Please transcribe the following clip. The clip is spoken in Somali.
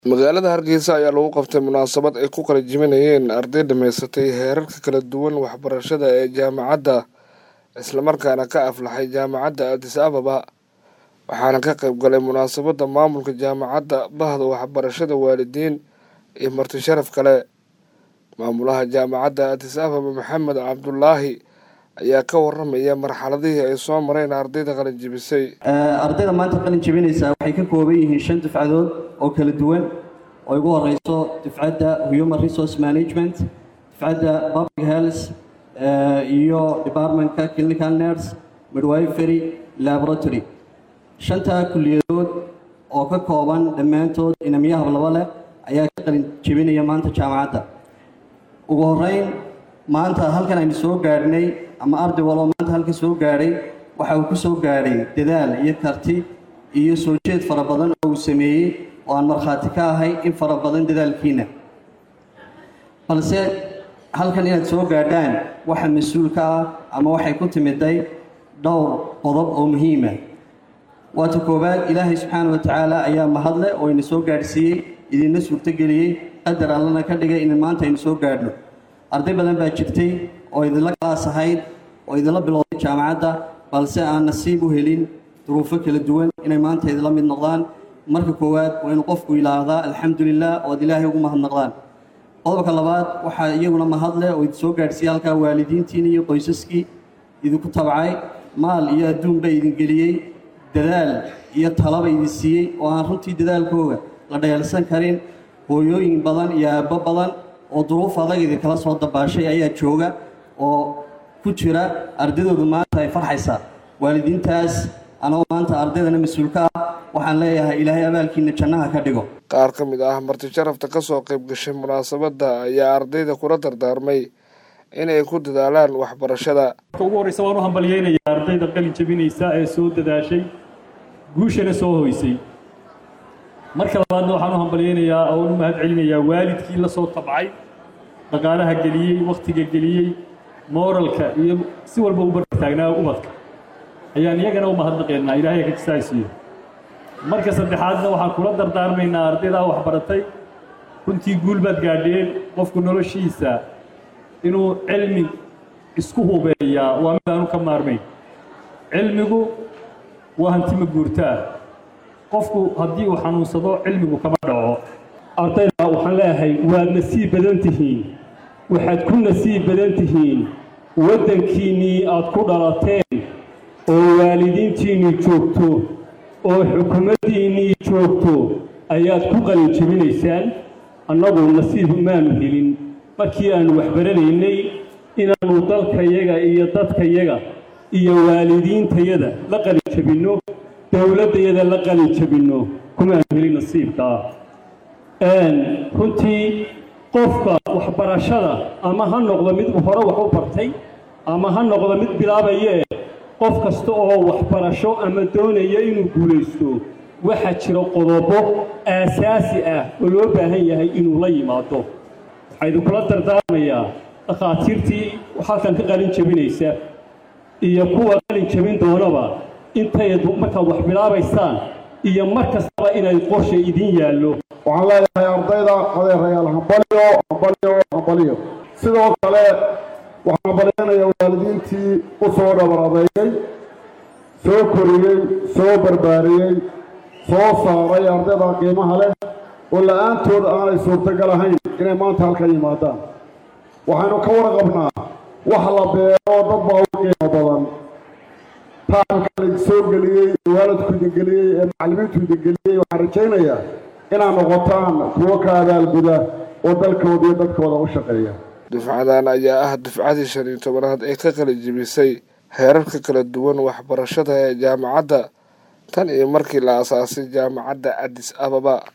magaalada hargeysa ayaa lagu qabtay munaasabad ay ku kala jibanayeen arday dhammaysatay heerarka kala duwan waxbarashada ee jaamacadda islamarkaana ka aflaxay jaamacadda adis ababa waxaana ka qayb galay munaasabadda maamulka jaamacadda bahda waxbarashada waalidiin iyo marti sharaf kale maamulaha jaamacadda adis ababa maxamed cabdulaahi ayaa ka waramaya marxaladihii ay soo mareen ardayda qalin jibisay ardayda maanta qalin jebinaysa waxay ka kooban yihiin shan dufcadood oo kala duwan oo ugu horeyso dufcadda human resource management dufcadda public health iyo departmentka clinical nurse midwifery laboratory shantaa kuliyadood oo ka kooban dhammaantood inamiya hablaba leh ayaa ka qalin jebinaya maanta jaamacadda ugu horeyn maanta halkan aynu soo gaadhnay ama arday waloo maanta halkan soo gaadhay waxa uu ku soo gaadhay dadaal iyo karti iyo soo jeed fara badan oo uu sameeyey oo aan markhaati ka ahay in fara badan dadaalkiina balse halkan inaad soo gaadhaan waxa mas-uul ka ah ama waxay ku timiday dhowr qodob oo muhiima waata koowaad ilaahay subxaana wa tacaala ayaa mahadle oo ina soo gaadhsiiyey idinna suurtogeliyey qadar allana ka dhigay in maanta aynu soo gaadhno arday badan baa jirtay oo idinla kalaas ahayd oo idinla bilowday jaamacadda balse aan nasiib u helin duruufo kala duwan inay maanta idinla mid noqdaan marka koowaad waa inuu qofku yidhaahdaa alxamdulilah oo ad ilaahay ugu mahadnaqdaan qodobka labaad waxaa iyaguna mahadle oo idin soo gaadhsiiyey halkaa waalidiintiina iyo qoysaskii idinku tabcay maal iyo adduunba idin geliyey dadaal iyo talaba idin siiyey oo aan runtii dadaalkooga la dhayalsan karin hooyooyin badan iyo aabbo badan oo duruuf adag idinkala soo dabaashay ayaa jooga oo ku jira ardaydoodu maanta ay farxaysaa waalidiintaas anagoo maanta ardaydana mas-uulka ah waxaan leeyahay ilaahay abaalkiina jannaha ka dhigo qaar ka mid ah marti sharafta ka soo qayb gashay munaasabadda ayaa ardayda kula dardaarmay inay ku dadaalaan waxbarashada ugu horreysa waan u hambalyeynayaa ardayda qalin jebinaysa ee soo dadaashay guushana soo hoysay marka labaadna waxaan u hambalyeynayaa oo u mahad celinayaa waalidkii la soo tabcay dhaqaalaha geliyey wakhtiga geliyey mooralka iyo si walba u bartaagnaa ubadka ayaan iyagana u mahadnaqeynaa ilaahay ka jisaaysiiyo marka saddexaadna waxaan kula dardaarmaynaa ardaydaa waxbaratay runtii guul baad gaadheen qofku noloshiisa inuu cilmi isku hubeeyaa waa mid aanu ka maarmayn cilmigu waa hantima guurtaa qofku haddii uu xanuunsado cilmigu kama dhaco ardayda waxaan leeyahay waad nasiib badan tihiin waxaad ku nasiib badan tihiin waddankiinnii aad ku dhalateen oo waalidiintiinnii joogto oo xukuumaddiinnii joogto ayaad ku qalin jebinaysaan annagu nasiib maanu helin markii aannu waxbaranaynay inaannu dalkayaga iyo dadkayaga iyo waalidiintayada la qalin jebinno dowladdayada la qalin jebinno kumaanu helin nasiibkaa runtii qofka waxbarashada ama ha noqdo mid hore wax u bartay ama ha noqdo mid bilaabayee qof kasta oo waxbarasho ama doonaya inuu guulaysto waxaa jira qodobo aasaasi ah oo loo baahan yahay inuu la yimaado waxaa idinkula dardaarmayaa dhakhaatiirtii halkan ka qalin jebinaysa iyo kuwa qalin jebin doonaba intay markaad wax bilaabaysaan iyo mar kastaba inay qorsha idin yaallo waxaan leeyahay ardayda adeerayaal hambalyo hambalyo hambalyo sidoo kale waxaan hambalyeynayaa waalidiintii u soo dhabar adeegay soo koriyey soo barbaariyey soo saaray ardayda qiimaha leh oo la-aantood aanay suurtagal ahayn inay maanta halka yimaadaan waxaynu ka warqabnaa wax la beero dad baa u qiimo badan taanka la soo geliyey waalidku idin geliyey ee macallimiintu idin geliyey waxaan rajaynayaa inaad noqotaan kuwo ka abaalguda oo dalkooda iyo dadkooda u shaqeeya dufcadan ayaa ah dufcadii shan iyo tobanaad ee ka qalin jebisay heerarka kala duwan waxbarashada ee jaamacadda tan iyo markii la asaasay jaamacadda adis ababa